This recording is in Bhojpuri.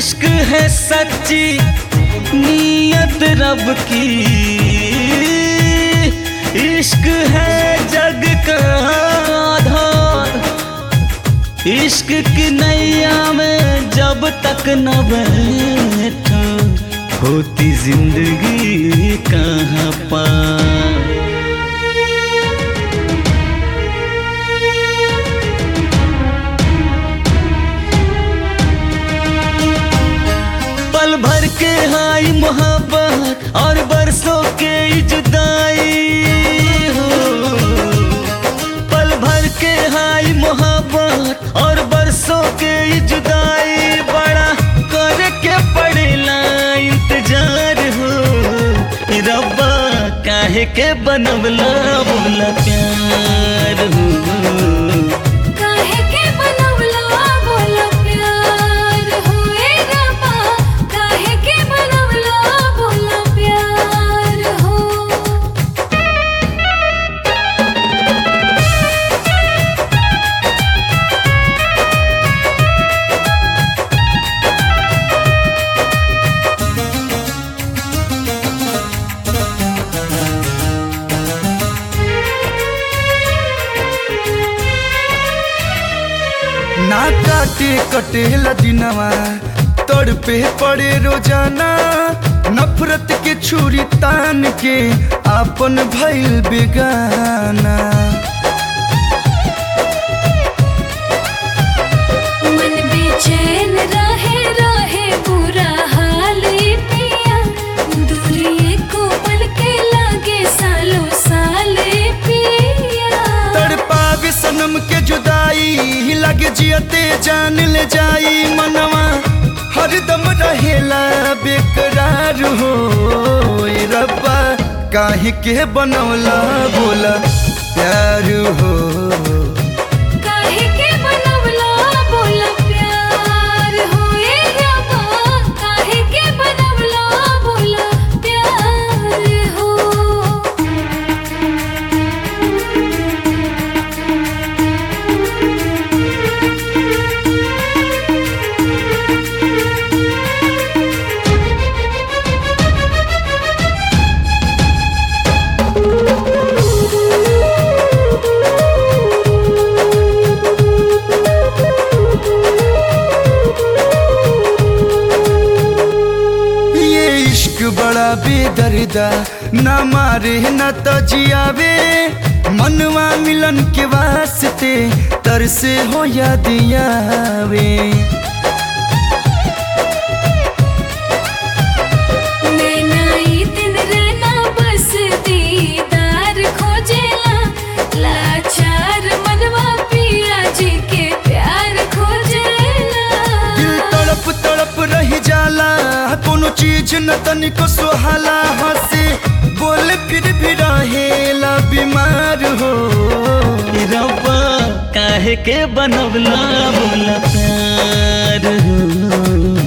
इश्क है सच्ची नीयत रब की इश्क है जग का आधार इश्क की नैया में जब तक न बैठा होती जिंदगी कहाँ पार पल भर के हाई मोहब्बत और बरसों के जुदाई हो पल भर के हाई मोहब्बत और बरसों के जुदाई बड़ा करके पड़ेला इंतजार हो रब्बा काहे के बनवला बोला प्यार हो काहे के बनवला बोला प्यार होए रब्बा काहे के बनवला बोला प्यार हो ना काटे कटेला दिनवा तोड़ पे पड़े रोजाना नफरत के छुरी तान के आपन भइल बेगाना मन बेचैन रहे रहे बुरा हाल ए पिया दूरी को पल के लागे सालों साल ए पिया तड़पावे सनम के जुदाई लगे जियते जान ले जाई मनवा हरदम रहेला बेकरार हो ए रब्बा काहे के बनौला बोला प्यार हो काहे के बनवला बोला प्यार होए रब्बा काहे के बनवला बोला प्यार हो ये इश्क बड़ा बेदर्दा न मारे न तजियावे मनवा मिलन के वास्ते तरसे हो या दियावे नैना ई दिन रहना बस दीदार खोजेला लाचार मनवा पिया जी के प्यार खोजेला दिल तड़प तड़प रही जाला कोनो चीज न तनिको सुहाला हंसे बोल फिर भी रहेला बीमार हो रब्बा काहे के बनवला बोला प्यार हो